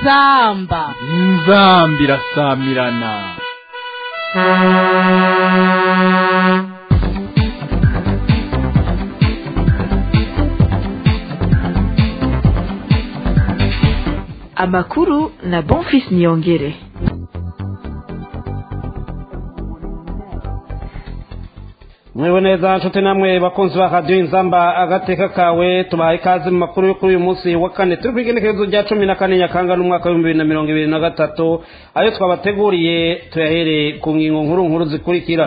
inzamba inzamba irasamirana amakuru na bonfis niyongere mwewe neza nshuti namwe bakunzi ba radiyo inzamba agateka kawe tubahaye ikaze mu makuru yo kuri uyu munsi wa kane turi ku igenekerezo rya cumi na kane nyakanga n'umwaka w'ibihumbi bibiri na mirongo ibiri na gatatu ayo twabateguriye tuyahere ku ngingo nkuru nkuru zikurikira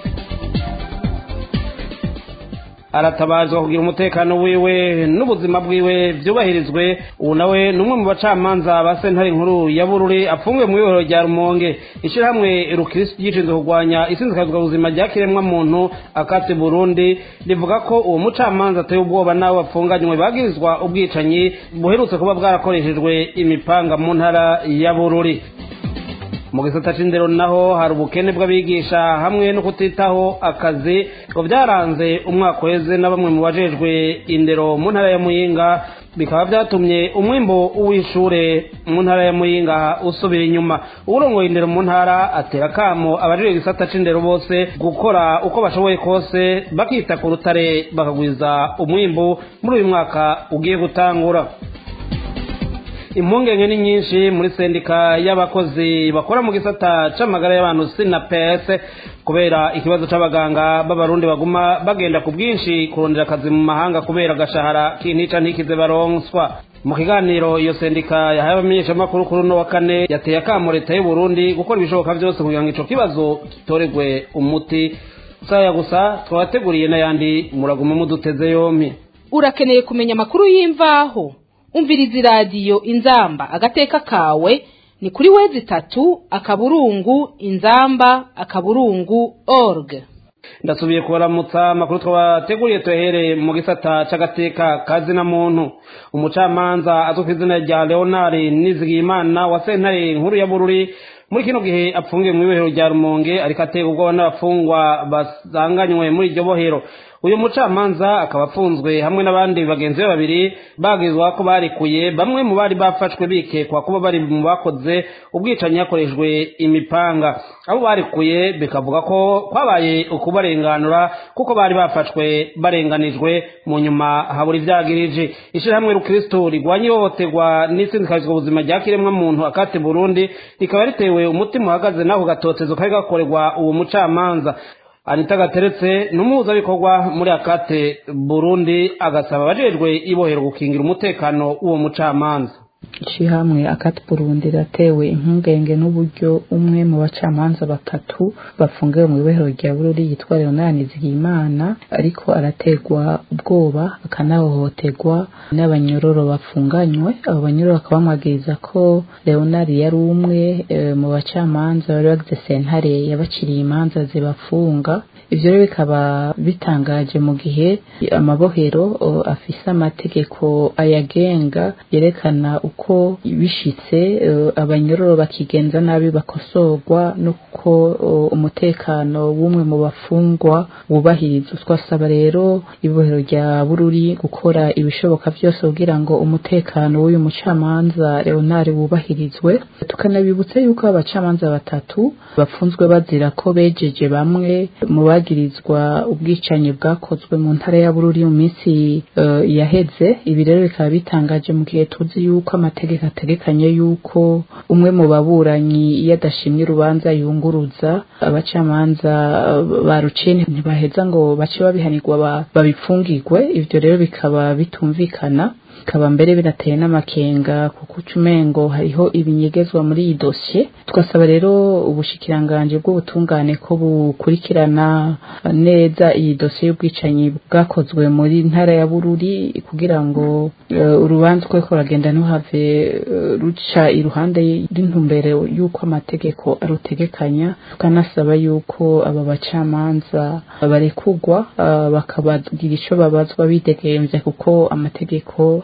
aratabazwa kugira umutekano wiwe n'ubuzima bwiwe byubahirizwe ubu nawe ni umwe mu bacamanza ba sentare nkuru ya bururi apfungiwe mu ibohero rya rumonge ishyirahamwe rukirisi ryishinzwe kurwanya isinzikazwa ubuzima rya kiremwa muntu akatse burundi rivuga ko uwo mucamanza ateye ubwoba n'abo bapfunganywe bagirizwa ubwicanyi buherutse kuba bwarakoreshejwe imipanga mu ntara ya bururi mu gisata c'indero naho hari ubukene bw'abigisha hamwe no kutitaho akazi ngo byaranze umwaka uheze na bamwe mu bajejwe indero mu ntara ya muyinga bikaba byatumye umwimbo w'ishure mu ntara ya muyinga usubira inyuma uwurongoye indero mu ntara atera kamo abajejwe igisata c'indero bose gukora uko bashoboye kose bakita ku rutare bakagwiza umwimbu muri uyu mwaka ugiye gutangura impungenge ni nyinshi muri sendika y'abakozi bakora mu gisata c'amagara y'abantu sinapes kubera ikibazo c'abaganga b'abarundi baguma bagenda ku bwinshi kurondera akazi mu mahanga kubera agashahara k'intica ntikize baronswa mu kiganiro iyo sendika yahaye abamenyeshamakuru kuri uno wa kane yateye akamo leta y'uburundi gukora ibishoboka byose kugira ngo ico kibazo gitoregwe umuti saya gusa twabateguriye n'ayandi muraguma muduteze yompi urakeneye kumenya amakuru y'imvaho umviriza iradiyo inzamba agateka kawe ni kuri wezi itatu akaburungu inzamba akaburungu org ndasubiye kubaramutsa amakuru twabateguriye tuyahereye mu gisata c'agateka kazina muntu umucamanza azwi ku izina rya leonard nizigiyimana wa sentare nkuru ya bururi muri kino gihe apfungiwe mu ibohero rya rumonge ariko atega ubwoba n'abafungwa basanganywe muri iryo bohero uyu mucamanza akaba afunzwe hamwe n'abandi bagenzi be babiri bagizwa ko barikuye bamwe mu bari bafashwe bikekwa kuba bari mu bakoze ubwicanyi hakoreshejwe imipanga abo barikuye bikavuga ko kwabaye ukubarenganura kuko bari bafashwe barenganijwe mu nyuma habura ivyagirije ishirahamwe rukristo rigwanya ihohoterwa n'isindikazwa ubuzima rya kiremwa muntu akate burundi rikaba ritewe umutima uhagaze n'ako gatotezo kari gakorerwa uwo mucamanza anita gateretse n'umuhuzabikorwa muri akate burundi agasaba abajejwe ibohero gukingira umutekano w'uwo mucamanza ishyirahamwe akati burundi ratewe impungenge n'uburyo umwe mu bacamanza batatu bafungiwe mu ibohero rya bururi yitwa leonard nizigiyimana ariko arategwa ubwoba akanahohoterwa n'abanyororo bafunganywe abo banyororo bakaba bamwagiriza ko leonard yari umwe e, mu bacamanza bari bagize sentare yabaciriye imanza zibafunga ivyo rero bikaba bitangaje mu gihe amabohero afise amategeko ayagenga yerekana uko bishitse abanyororo bakigenza nabi bakosorwa nuko umutekano w'umwe mu bafungwa wubahirizwa twasaba rero ibohero rya bururi gukora ibishoboka byose kugira ngo umutekano w'uyu mucamanza leonard wubahirizwe tukanabibutsa yuko abacamanza batatu bafunzwe bazira ko bejeje bamwe mu bagirizwa ubwicanyi bwakozwe mu ntara ya bururi mu minsi uh, yaheze ibi rero bikaba bitangaje mu gihe tuzi yuko amategeko ategekanye yuko umwe mu baburanyi iyo adashimye urubanza yunguruza abacamanza baruciye ntibaheza ngo bace babihanirwa babipfungirwe ivyo rero bikaba bitumvikana bikaba mbere binateye n'amakenga kuko ucumengo hariho ibinyegezwa muri iyi dosiye tugasaba rero ubushikiranganje bw'ubutungane ko bukurikirana neza iyi dosiye y'ubwicanyi bwakozwe muri ntara ya bururi kugira ngo uh, urubanza uko ruragenda ntuhave uh, ruca iruhande y'intumbero y'uko amategeko arutegekanya tukanasaba yuko aba bacamanza barekugwa uh, bakabagira ico babazwa bidegemvya kuko amategeko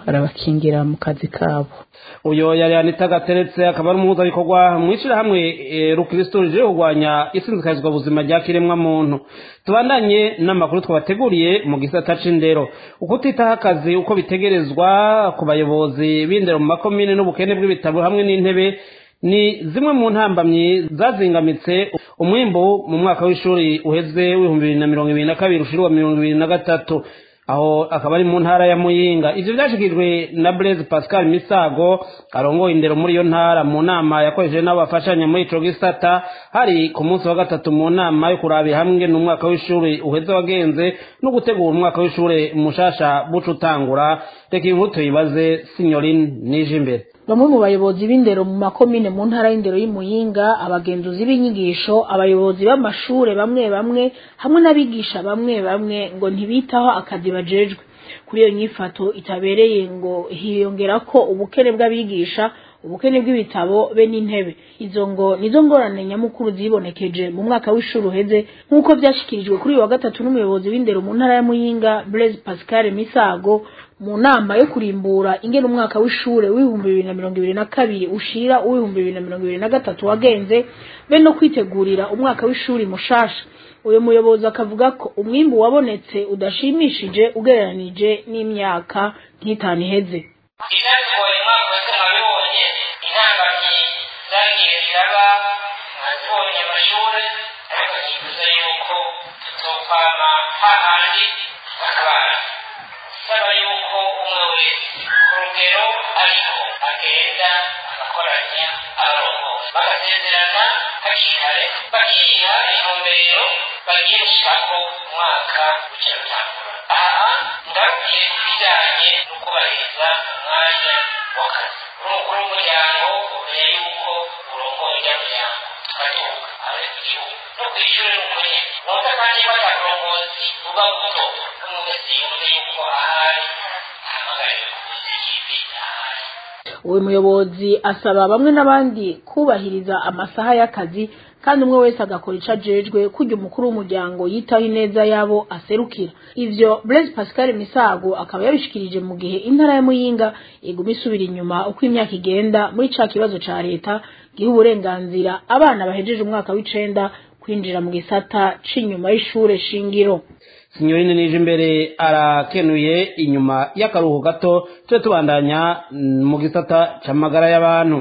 arabakingira mu kazi kabo uyo yari anita gateretse akaba ari umuhuzabikorwa mu ishyirahamwe eh, rukristo rije kurwanya isinzikazwa buzima rya kiremwa muntu tubandanye n'amakuru twabateguriye mu gisata c'indero ukutitaho akazi uko bitegerezwa ku bayobozi b'indero mu makomine n'ubukene bw'ibitabo hamwe n'intebe ni zimwe mu ntambamyi zazingamitse umwimbu mu mwaka w'ishuri uheze w'ibihumbi bibiri na mirongo ibiri na kabiri ushiri wa mirongo ibiri na gatatu aho akaba ari mu ntara ya muyinga ivyo vyashikirijwe na blaise pascal misago arongoye indero muri iyo ntara mu nama yakoresheje n'abafashanya muri ico gisata hari ku munsi wa gatatu mu nama yo kurabira hamwe n'umwaka w'ishuri uheze wagenze no gutegura umwaka w'ishuri mushasha buca utangura reka inkuru tuyibaze sinyorine nije imbere bamwe mu bayobozi b'indero mu makomine mu ntara y'indero y'imuyinga abagenzuzi b'inyigisho abayobozi b'amashure bamwe bamwe hamwe n'abigisha bamwe bamwe ngo ntibitaho akazi bajejwe kuri iyo nyifato itabereye ngo hiyongera ko ubukene bw'abigisha ubukene bw'ibitabo be n'intebe izo ngo nizo ngorane nyamukuru zibonekeje mu mwaka w'ishuri uheze nk'uko byashyikirijwe kuri uyu wa gatatu n'umuyobozi w'indero mu ntara ya muyinga blaise pascal misago mu nama yo kurimbura ingene umwaka w'ishure w'ibihumbi bibiri na mirongo ibiri na kabiri ushira uw'ibihumbi bibiri na mirongo ibiri na gatatu wagenze be no kwitegurira umwaka w'ishuri mushasha uyu muyobozi akavuga ko umwimbu wabonetse udashimishije ugereranije n'imyaka nk'itanu iheze ibyatugoye umwaka wese mwabibonye intambamyi zagiye ziraba mwazibonye amashuri ariko nyifuza yuko tuzokwama hahandi bakabana saba yuko umwe wese ku rugero ariko agenda agakoranya abarongozi bagasezerana hakiri kare bakiha intumbero bagiye gushirako umwaka w'icyo rutangura aha ngarukiye ku bijyanye no kubahiriza umwanya w'akazi uri umukuru w'umuryango umenya yuko urongoye ujya muryango tukaduka abari ku gihugu no ku ishuri n'ukuri nota kandi ko ataburongozi buba buto n'umuntu wese yumve yuko ahari ahamagariwe kubuza ikibi ahari uyu muyobozi asaba bamwe n'abandi kubahiriza amasaha y'akazi kandi umwe wese agakora ico ajejwe kurya umukuru w'umuryango yitaho ineza yabo aserukira ivyo blaise pascal misago akaba yabishikirije mu gihe intara ya muyinga iguma isubira inyuma uko imyaka igenda muri ca kibazo ca leta giha uburenganzira abana bahejeje umwaka w'icenda kwinjira mu gisata c'inyuma y'ishure shingiro sinyorine nije imbere arakenuye inyuma y'akaruhuko gato tube tubandanya mm, mu gisata c'amagara y'abantu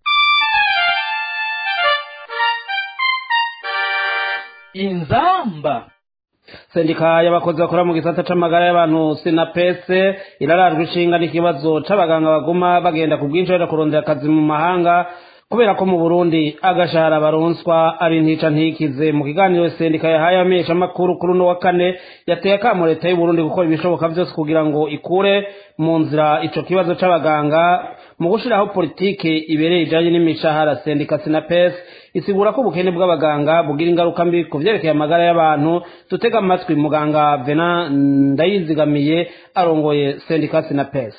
inzamba sendika y'abakozi bakora mu gisata c'amagara y'abantu sinapese irarajwe ishinga n'ikibazo c'abaganga baguma bagenda ku bwinshi baja kurondera akazi mu mahanga kubera ko mu burundi agashahara baronswa ari ntica ntikize mu kiganiro sendika yahaye amesha amakuru kuri uno wa kane yateye akamo leta y'uburundi gukora ibishoboka byose kugira ngo ikure mu nzira ico kibazo c'abaganga mu gushiraho politike ibereye ijanye n'imishahara sendika sinapes isigura ko ubukene bw'abaganga bugira ingaruka mbi ku vyerekeye amagara y'abantu dutega amatwi muganga vena ndayizigamiye arongoye sendika sinapes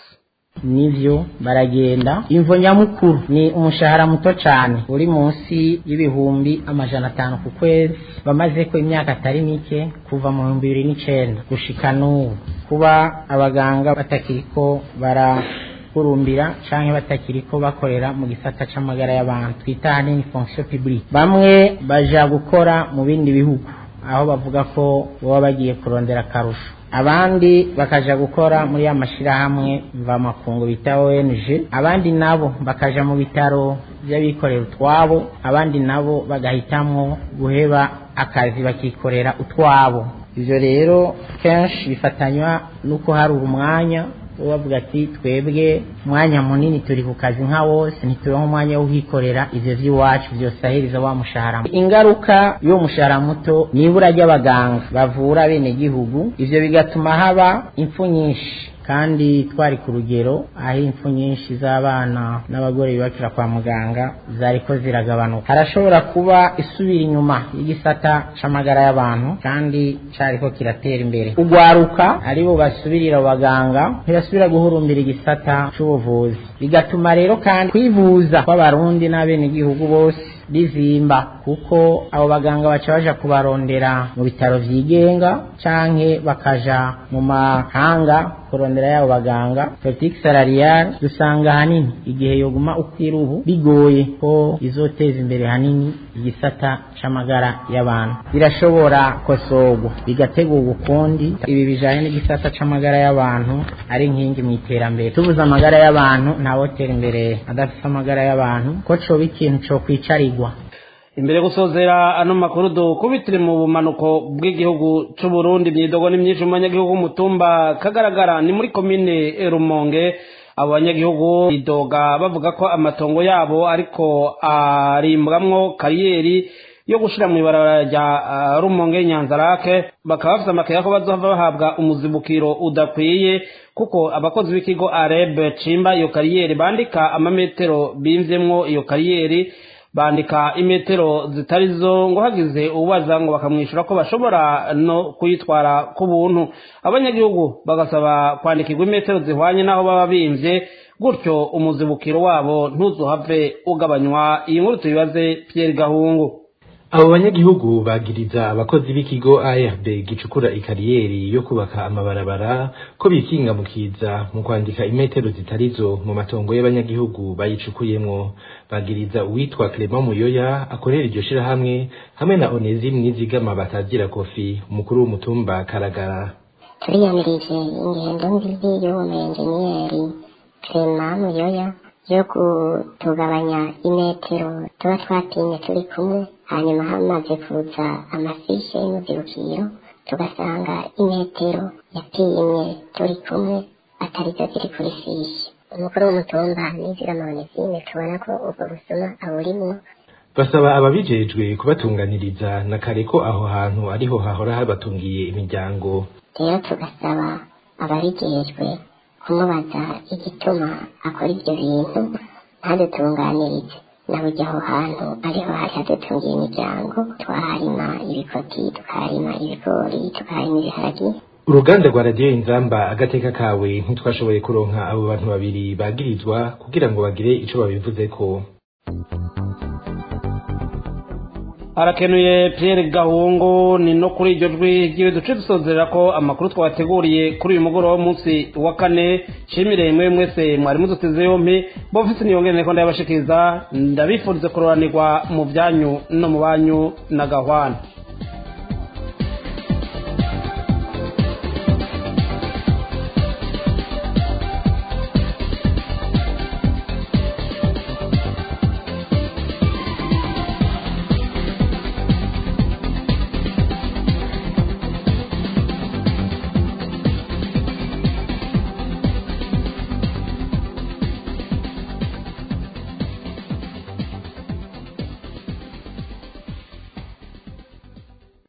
nivyo baragenda imvo nyamukuru ni umushahara muto cane uri munsi y'ibihumbi amajana atanu ku kwezi bamaze ko imyaka atari mike kuva mu bihumbi bibiri n'icenda gushika n'ubu kuba abaganga batakiriko bara kurumbira canke batakiriko bakorera mu gisata c'amagara y'abantu twita ahanini fonction publique bamwe baja gukora mu bindi bihugu aho bavuga ko baba bagiye kurondera akarusho abandi bakaja gukora muri ya mashirahamwe mvamakungu bita ONG abandi nabo bakaja mu bitaro by'abikorera utwabo abandi nabo bagahitamwo guheba akazi bakikorera utwabo ivyo rero kenshi bifatanywa nuko hari umwanya bavuga ati twebwe umwanya munini turi ku kazi nka wose ntituronka umwanya wo kwikorera ivyo vy'iwacu vyosahiriza wa mushahara ingaruka y'uwo mushahara muto ni ibura ry'abaganga bavura bene gihugu ivyo bigatuma haba impfu nyinshi kandi twari ku rugero aho impfu nyinshi z'abana n'abagore bibakira kwa muganga zariko ziragabanuka harashobora kuba isubira inyuma y'igisata c'amagara y'abantu kandi cariko kiratera imbere ugwaruka aribo basubirira abaganga ntibasubira guhurumbira igisata c'ubuvuzi bigatuma rero kandi kwivuza kw'abarundi n'abenegihugu bose rizimba kuko abo baganga baca baja kubarondera mu bitaro vyigenga canke bakaja mu mahanga kurondera yabo baganga politique salariale dusanga hanini igihe yoguma ukwira ubu bigoye ko izoteza imbere hanini igisata c'amagara y'abantu birashobora kosorwa bigategurwa ukundi ibi bijanye n'igisata c'amagara y'abantu ari inkingi mu iterambere tubuze amagara y'abantu ntawotera imbere adafise amagara y'abantu ko coba ikintu co kwicarirwa imbere gusozera ano makuru dukubitire mu bumanuko bw'igihugu c'u Burundi imyidogo ni myinshi mu banyagihugu mutumba kagaragara ni muri komine Rumonge abo banyagihugu bidoga bavuga ko amatongo yabo ariko arimbwamwo kariyeri yo gushira mu ibarabara rya uh, Rumonge Nyanzarake bakaba bafite amakaya ko bazohava bahabwa umuzibukiro udakwiye kuko abakozi b'ikigo Areb cimba iyo kariyeri bandika amametero bimvyemwo iyo kariyeri bandika imetero zitari zo ngo hagize ubaza ngo bakamwishyura ko bashobora no kuyitwara ku buntu abanyagihugu bagasaba kwandikirwa imetero zihwanye n'aho baba bimvye gutyo umuzibukiro wabo ntuzuhave ugabanywa iyi nkuru tuyibaze Pierre Gahungu abo banyagihugu bagiriza abakozi b'ikigo ARB gicukura ikariyeri yo kubaka amabarabara ko bikinga mu kiza mu kwandika imetero zitarizo mu matongo y'abanyagihugu bayicukuyemwo bagiriza uwitwa Clement Muyoya akorera iryo shirahamwe hamwe na Onesime Nizigama batagira kofi umukuru w'umutumba Karagara turiyamirije ingendo mbibi y'uwo muyenjeniyeri Clement Muyoya yo kutugabanya imetero tuba twatinye turi kumwe hanyuma hamaze kuza amafishe y'umuzibukiro tugasanga imetero yapimye turi kumwe atarizo ziri kuri fishe umukuru w'umutumba nizigama onesime tubona ko ubwo busuma aburimwo basaba ababijejwe kubatunganiriza na kare ko aho hantu ariho hahora habatungiye imiryango rero tugasaba ababijejwe kumubaza igituma akora ibyo bintu ntadutunganirize na burya aho hantu ariho hari hadutungiye imiryango twaharima ibikoti tukaharima ibigori tukaharima ibiharagi uruganda rwa radiyo inzamba agateka kawe ntitwashoboye kuronka abo bantu babiri bagirizwa kugira ngo bagire ico babivuzeko harakenuye Pierre Gahungu ni no kuri iryo jwi ry'iwe duce dusozerera ko amakuru twabateguriye kuri uyu mugoroba w'umunsi wa kane nshimire mwe mwese mwari muduteze yompi bofisi niyongere ko ndabashikiriza ndabifurize kuroranirwa mu byanyu no mu banyu na gahwana